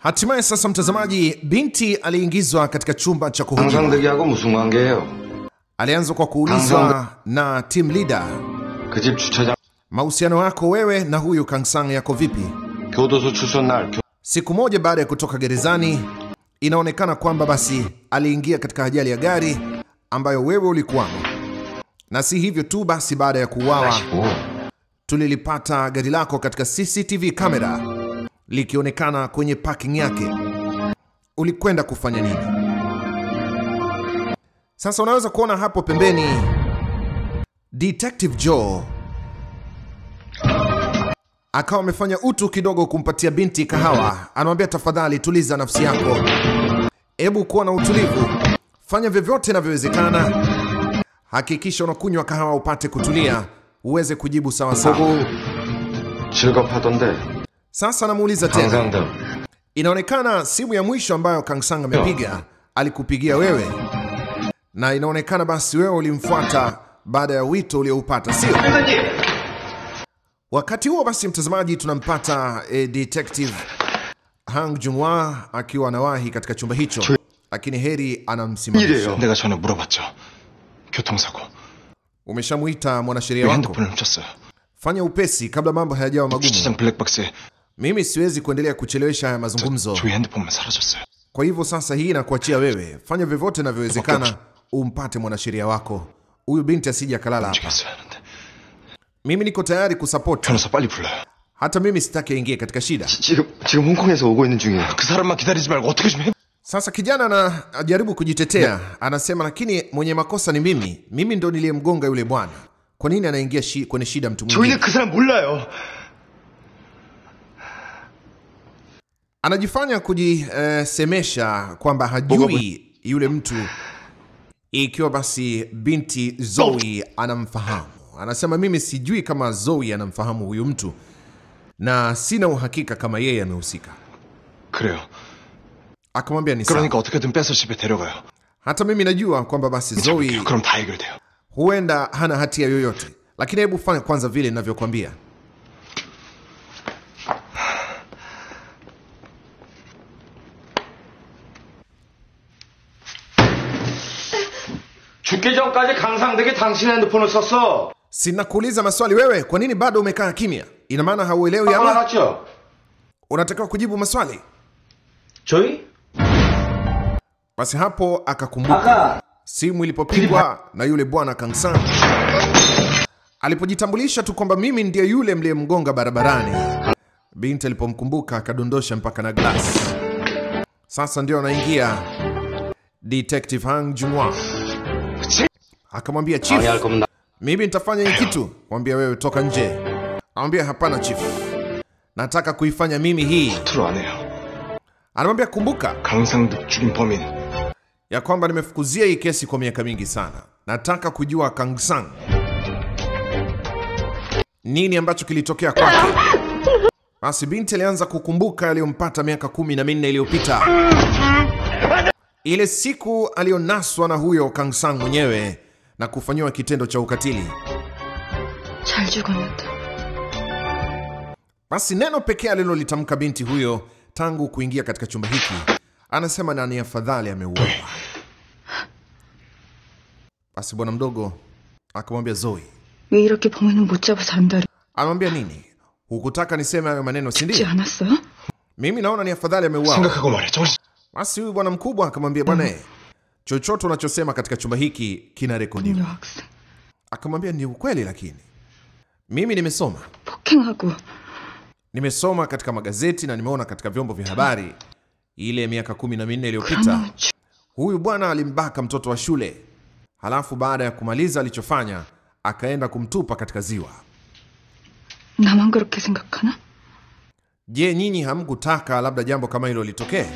Hatimaye sasa, mtazamaji, binti aliingizwa katika chumba cha kuhojiwa. 강상득이하고 무슨 관계예요? Alianza kwa kuulizwa na team leader, 그 집 주차장 mahusiano yako wewe na huyu Kangsang yako vipi? 교도소 출소 날 교... Siku moja baada ya kutoka gerezani, inaonekana kwamba basi aliingia katika ajali ya gari ambayo wewe ulikuwamo, na si hivyo tu basi, baada ya kuuawa 마시고 tulilipata gari lako katika CCTV kamera likionekana kwenye parking yake. Ulikwenda kufanya nini? Sasa unaweza kuona hapo pembeni Detective Joe akawa amefanya utu kidogo kumpatia binti kahawa. Anamwambia tafadhali, tuliza nafsi yako, hebu kuwa na utulivu, fanya vyovyote inavyowezekana, hakikisha unakunywa kahawa upate kutulia, uweze kujibu sawa sawa. 보고 즐겁하던데 Sasa namuuliza tena, 강상득 inaonekana simu ya mwisho ambayo Kangsang amepiga alikupigia wewe, na inaonekana basi wewe ulimfuata baada ya wito ulioupata, sio? Wakati huo basi, mtazamaji, tunampata eh, detective Hang Junwa akiwa anawahi katika chumba hicho, lakini Heri anamsimamisha. 이래요 내가 전에 물어봤죠. 교통사고. Umeshamuita mwanasheria 왜 wako, 핸드폰을 훔쳤어요? fanya upesi kabla mambo hayajawa magumu. 주차장 블랙박스에 Mimi siwezi kuendelea kuchelewesha haya mazungumzo. 저희 핸드폰만 사라졌어요. Kwa hivyo sasa hii nakuachia wewe, fanya vyovyote inavyowezekana umpate mwanasheria wako, huyu binti asije akalala hapa. 움직였어야 하는데. Mimi niko tayari kusupport, 변호사 빨리 불러요. hata mimi sitaki aingie katika shida. 지금 지금 홍콩에서 오고 있는 중이에요 그 사람만 기다리지 말고 어떻게 좀 해. Sasa kijana anajaribu kujitetea, anasema lakini mwenye makosa ni mimi, mimi ndo niliyemgonga yule bwana. Kwa nini anaingia shi, kwenye shida mtu mwingine? 저희는 그 사람 몰라요. Anajifanya kujisemesha kwamba hajui yule mtu, ikiwa basi binti Zoe anamfahamu. Anasema mimi sijui kama Zoe anamfahamu huyu mtu na sina uhakika kama yeye amehusika. 그래요. Akamwambia ni sawa, 그러니까 어떻게든 뺏어 집에 데려가요. hata mimi najua kwamba basi Zoe 그럼 다 해결돼요. huenda hana hatia yoyote, lakini hebu fanya kwanza vile ninavyokwambia. 죽기 전까지 강상득이 당신 핸드폰을 썼어 Sinakuuliza maswali wewe, kwa nini bado umekaa kimya? Ina maana hauelewi 안 ama 알았죠? unatakiwa kujibu maswali? 저희? Basi hapo akakumbuka 아까 simu ilipopigwa na yule bwana Kangsan alipojitambulisha tu kwamba mimi ndiye yule mliyemgonga barabarani. Binti alipomkumbuka akadondosha mpaka na glass. Sasa ndio anaingia Detective Hang Junwa akamwambia chief, 방해할 거면 나 mimi nitafanya hii kitu. Mwambia wewe toka nje. Anamwambia hapana chief, nataka kuifanya mimi hii. 투로 안 해요. Anamwambia kumbuka 강상득 죽인 범인. ya kwamba nimefukuzia hii kesi kwa miaka mingi sana. Nataka kujua Kangsang, nini ambacho kilitokea kwake. Basi binti alianza kukumbuka yaliyompata miaka kumi na minne iliyopita, ile siku aliyonaswa na huyo Kangsang mwenyewe na kufanyiwa kitendo cha ukatili. 잘 죽었는데 Basi neno pekee alilolitamka binti huyo tangu kuingia katika chumba hiki, anasema na ni afadhali ameuawa. Basi bwana mdogo akamwambia Zoe, 왜 이렇게 범인은 못 잡아서 안달이 anamwambia nini? Hukutaka niseme hayo maneno, si 지 ndio? 않았어요? Mimi naona ni afadhali ameuawa. 생각하고 말해. 정신. Basi huyu bwana mkubwa akamwambia, bwana, chochote unachosema katika chumba hiki kinarekodiwa. 여학생 Akamwambia ni ukweli, lakini mimi nimesoma 폭행하고 nimesoma katika magazeti na nimeona katika vyombo vya habari ile miaka kumi na minne iliyopita 그러면 주- huyu bwana alimbaka mtoto wa shule, halafu baada ya kumaliza alichofanya akaenda kumtupa katika ziwa. 나만 그렇게 생각하나? Je, nyinyi hamkutaka labda jambo kama hilo litokee?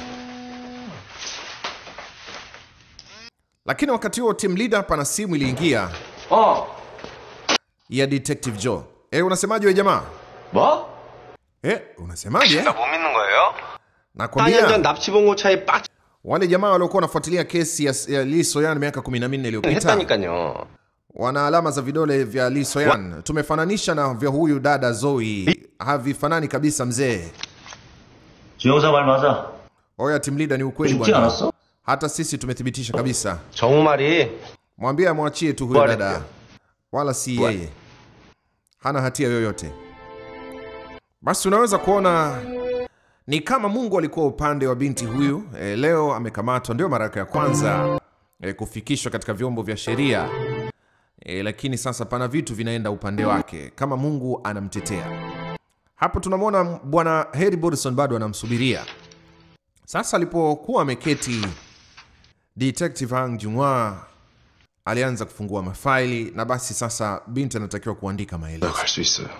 Lakini wakati huo team leader pana simu iliingia 어 ya Detective Joe. Eh, unasemaje we jamaa? 뭐? Eh, unasemaje? 못 믿는 거예요? 4년 전 Nakwambia 납치봉고차에 빡 wale jamaa waliokuwa wanafuatilia kesi ya, ya Lee Soyan miaka 14 iliyopita 했다니까요 wana alama za vidole vya Lee Soyan. Tumefananisha na vya huyu dada Zoe, havifanani kabisa mzee. 주영사 말 맞아. Oya team leader, ni ukweli 죽지 bwana, 않았어? hata sisi tumethibitisha kabisa. 정우 말이 Mwambie amwachie tu huyo Bwana dada, pia. wala si Bwana. yeye, hana hatia yoyote. Basi unaweza kuona ni kama Mungu alikuwa upande wa binti huyu. E, leo amekamatwa, ndio mara yake ya kwanza e, kufikishwa katika vyombo vya sheria e, lakini sasa pana vitu vinaenda upande wake, kama Mungu anamtetea. Hapo tunamwona bwana Harry Bodson bado anamsubiria. Sasa alipokuwa ameketi, Detective Hang Junwa alianza kufungua mafaili na basi sasa binti anatakiwa kuandika maelezo. 갈 수 있어요.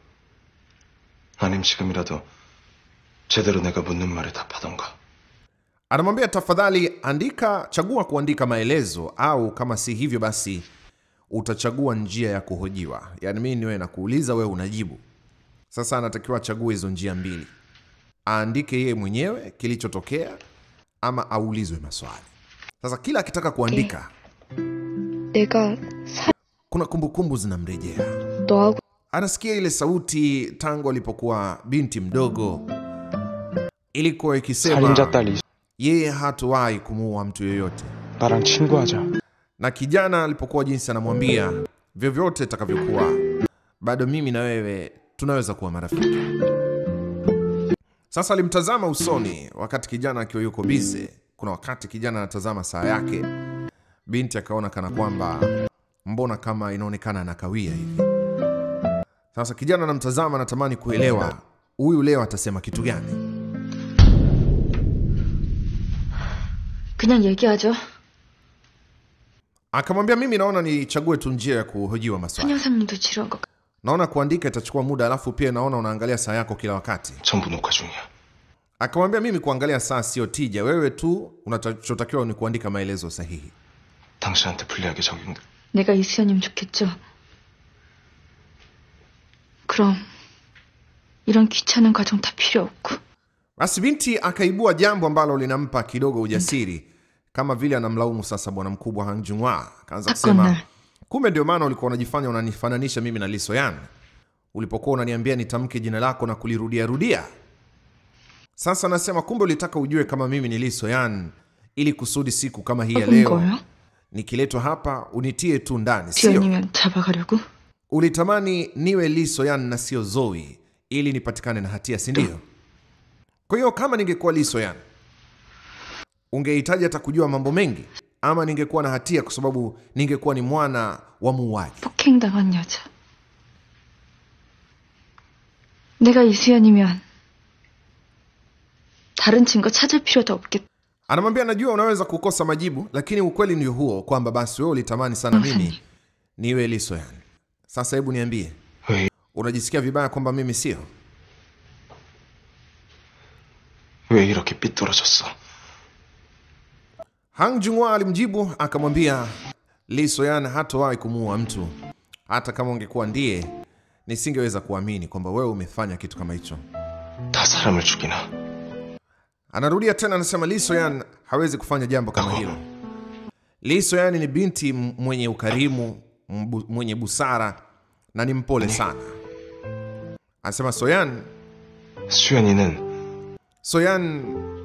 아님 지금이라도 제대로 내가 묻는 말에 답하던가. Anamwambia tafadhali andika, chagua kuandika maelezo, au kama si hivyo basi utachagua njia ya kuhojiwa. Yaani mimi niwe nakuuliza, wewe unajibu. Sasa anatakiwa achague hizo njia mbili, aandike yeye mwenyewe kilichotokea ama aulizwe maswali. Sasa kila akitaka kuandika, 내가 사, kuna kumbukumbu zinamrejea. 너하고 Anasikia ile sauti tangu alipokuwa binti mdogo, ilikuwa ikisema 살인자 딸 이, yeye hatowahi kumuua mtu yoyote, 나랑 친구하자. na kijana alipokuwa jinsi anamwambia vyovyote itakavyokuwa, bado mimi na wewe tunaweza kuwa marafiki. Sasa alimtazama usoni wakati kijana akiwa yuko bize. Kuna wakati kijana anatazama saa yake, binti akaona kana kwamba mbona kama inaonekana anakawia hivi. Sasa kijana anamtazama, anatamani kuelewa huyu leo atasema kitu gani. 그냥 얘기하죠. Akamwambia, mimi naona nichague tu njia ya kuhojiwa maswali. 한여사님도 지루한 것 같아. Naona kuandika itachukua muda, alafu pia naona unaangalia saa yako kila wakati. 전부 녹화 중이야. Akamwambia, mimi kuangalia saa sio tija, wewe tu unachotakiwa ni kuandika maelezo sahihi. 당신한테 불리하게 적용. 내가 이수연이면 좋겠죠. 그럼 이런 귀찮은 과정 다 필요 없고 Basi binti akaibua jambo ambalo linampa kidogo ujasiri, kama vile anamlaumu sasa bwana mkubwa Hang Junwa. Akaanza kusema, Hakuna. kumbe ndio maana ulikuwa unajifanya unanifananisha mimi na Lee Soyan ulipokuwa unaniambia nitamke jina lako na kulirudia rudia. Sasa nasema kumbe ulitaka ujue kama mimi ni Lee Soyan ili kusudi siku kama hii ya 뽑은 leo 거예요? nikiletwa hapa unitie tu ndani, sio? 지연이면 잡아가려고? Ulitamani niwe Lee Soyan na sio Zoe ili nipatikane na hatia, si ndio? Kwa hiyo kama ningekuwa Lee Soyan ungehitaji hata kujua mambo mengi, ama ningekuwa na hatia kwa sababu ningekuwa ni mwana wa muuaji. 폭행당한 여자. 내가 이수연이면 다른 증거 찾을 필요도 없겠다. Anamwambia najua unaweza kukosa majibu, lakini ukweli ndio huo kwamba basi wewe ulitamani sana mimi niwe Lee Soyan. Sasa hebu niambie, 왜, unajisikia vibaya kwamba mimi sio? 왜 이렇게 삐뚤어졌어? Hang Junwa alimjibu akamwambia, Lee Soyan hatowahi kumuua mtu. Hata kama ungekuwa ndiye, nisingeweza kuamini kwamba wewe umefanya kitu kama hicho. 다 사람을 죽이나? Anarudia tena anasema Lee Soyan hawezi kufanya jambo kama hilo. Lee Soyan ni binti m- mwenye ukarimu, mbu- mwenye busara na ni mpole sana. Anasema Soyan, 수연이는 Soyan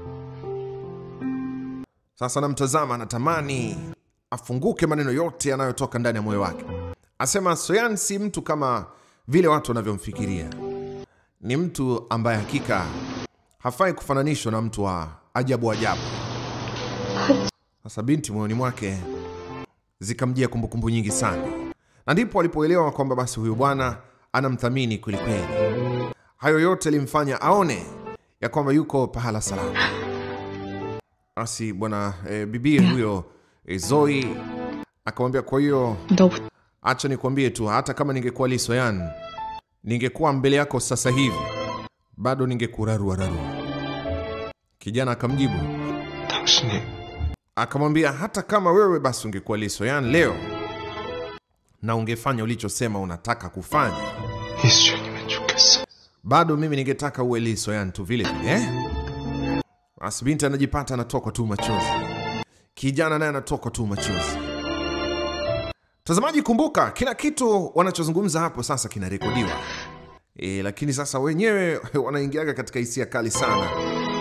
sasa namtazama, anatamani afunguke maneno yote yanayotoka ndani ya moyo wake. Asema Soyan si mtu kama vile watu wanavyomfikiria, ni mtu ambaye hakika hafai kufananishwa na mtu wa ajabu ajabu. Sasa binti moyoni mwake zikamjia kumbukumbu nyingi sana, na ndipo alipoelewa kwamba basi huyu bwana anamthamini kwelikweli. Hayo yote alimfanya aone ya kwamba yuko pahala salama. Basi bwana e, bibie huyo e, Zoe akamwambia, kwa hiyo 너부터 acha nikwambie tu, hata kama ningekuwa Lee Soyan, ningekuwa mbele yako sasa hivi, bado ningekurarua rarua. Kijana akamjibu 당신이 akamwambia, hata kama wewe basi ungekuwa Lee Soyan leo na ungefanya ulichosema unataka kufanya, 이수연이면 좋겠어. bado mimi ningetaka uwe Lee Soyan tu vile vile eh? Basi binti anajipata anatokwa tu machozi, kijana naye anatokwa tu machozi. Mtazamaji, kumbuka kila kitu wanachozungumza hapo sasa kinarekodiwa e, lakini sasa wenyewe wanaingiaga katika hisia kali sana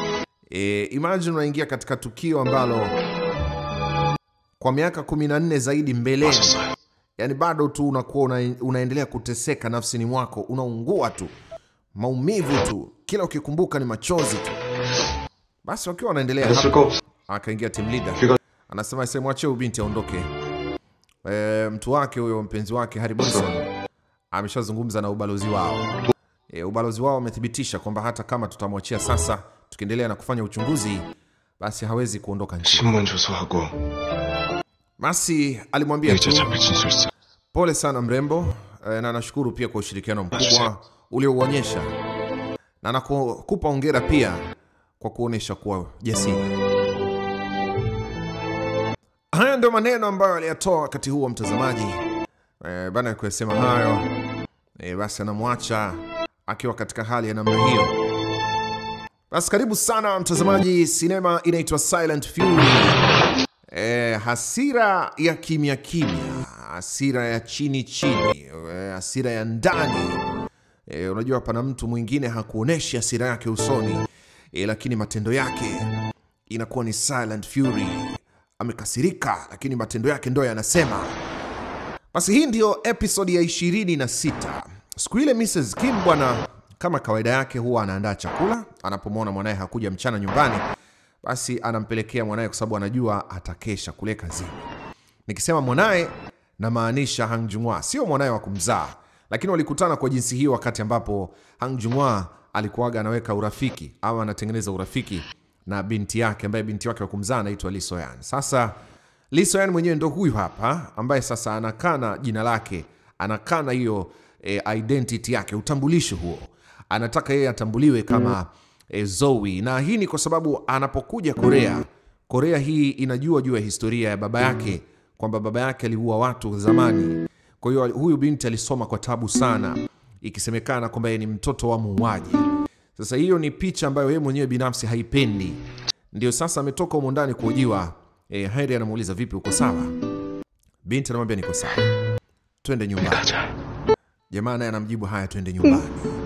E, imagine unaingia katika tukio ambalo kwa miaka 14 zaidi mbeleni, 왔었어요. yani bado tu unakuwa una, unaendelea kuteseka nafsini mwako, unaungua tu, maumivu tu, kila ukikumbuka ni machozi tu. Basi wakiwa wanaendelea 했을 hapo, 거 없어. akaingia team leader 귀가 anasema semwachie huyu binti aondoke. E, mtu wake huyo mpenzi wake Harry Bonson ameshazungumza na ubalozi wao. E, ubalozi wao umethibitisha kwamba hata kama tutamwachia sasa, tukiendelea na kufanya uchunguzi, basi hawezi kuondoka nchini. 신문 조서하고 Basi alimwambia 의자 tu 잡힐 진술서. pole sana mrembo, e, na nashukuru pia kwa ushirikiano mkubwa uliouonyesha na nakupa hongera pia kwa kuonyesha kuwa jasiri. Haya ndio maneno ambayo aliyatoa wakati huo mtazamaji. E, baada ya kuyasema hayo e, basi anamwacha akiwa katika hali ya namna hiyo. Basi karibu sana mtazamaji, sinema inaitwa Silent Fury. E, hasira ya kimya kimya, hasira ya chini chini, e, hasira ya ndani. E, unajua pana mtu mwingine hakuoneshi hasira yake usoni e, lakini matendo yake inakuwa ni Silent Fury. Amekasirika, lakini matendo yake ndo yanasema. Basi hii ndiyo episodi ya 26. Siku ile Mrs. Kim bwana, kama kawaida yake, huwa anaandaa chakula anapomwona mwanaye hakuja mchana nyumbani, basi anampelekea mwanaye kwa sababu anajua atakesha kule kazini. Nikisema mwanaye namaanisha Hang Junwa, sio mwanaye wa kumzaa, lakini walikutana kwa jinsi hiyo wakati ambapo Hang Junwa alikuwaga anaweka urafiki au anatengeneza urafiki na binti yake ambaye binti wake wa kumzaa anaitwa Lee Soyan. Sasa Lee Soyan mwenyewe ndo huyu hapa ambaye sasa anakana jina lake, anakana hiyo e, identity yake, utambulisho huo. Anataka yeye atambuliwe kama e, Zoe, na hii ni kwa sababu anapokuja Korea, Korea hii inajua juu ya historia ya baba yake kwamba baba yake aliua watu zamani. Kwa hiyo huyu binti alisoma kwa tabu sana, ikisemekana kwamba yeye ni mtoto wa muuaji. Sasa hiyo ni picha ambayo yeye mwenyewe binafsi haipendi. Ndio sasa ametoka humo ndani kuhojiwa. E, Harry anamuuliza vipi, uko sawa? Binti anamwambia niko sawa, twende nyumbani. 가자. Jamaa naye anamjibu haya, twende nyumbani.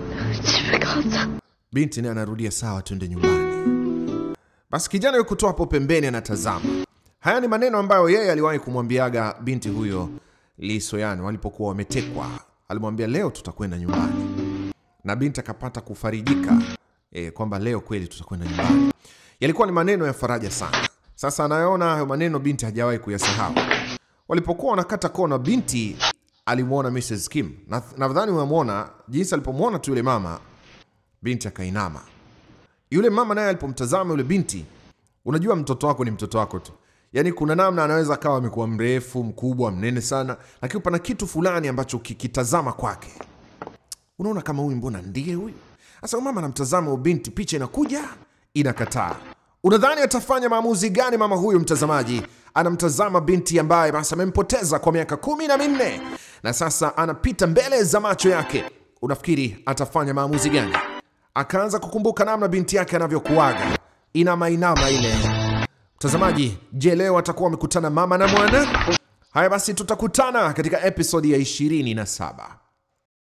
집에 가자. Binti naye anarudia sawa, twende nyumbani. Basi kijana yuko tu hapo pembeni anatazama. Haya ni maneno ambayo yeye aliwahi kumwambiaga binti huyo Lee Soyan walipokuwa wametekwa. Alimwambia leo tutakwenda nyumbani, na binti akapata kufarijika e, kwamba leo kweli tutakwenda nyumbani. Yalikuwa ni maneno ya faraja sana. Sasa anayoona hayo maneno binti hajawahi kuyasahau. Walipokuwa wanakata kona, binti alimwona Mrs. Kim. Na- Nadhani unamwona jinsi alipomwona tu yule mama, binti akainama. Yule mama naye alipomtazama yule binti, unajua mtoto wako ni mtoto wako tu. Yaani kuna namna anaweza akawa amekuwa mrefu, mkubwa, mnene sana, lakini pana kitu fulani ambacho ukikitazama kwake unaona kama huyu, mbona ndiye huyu? Sasa huyu mama anamtazama huyu binti, picha inakuja inakataa. Unadhani atafanya maamuzi gani mama huyu? Mtazamaji anamtazama binti ambaye basi amempoteza kwa miaka kumi na minne na sasa anapita mbele za macho yake. Unafikiri atafanya maamuzi gani? Akaanza kukumbuka namna binti yake anavyokuaga inama inama ile. Mtazamaji, je, leo atakuwa wamekutana mama na mwana? Haya basi, tutakutana katika episodi ya 27.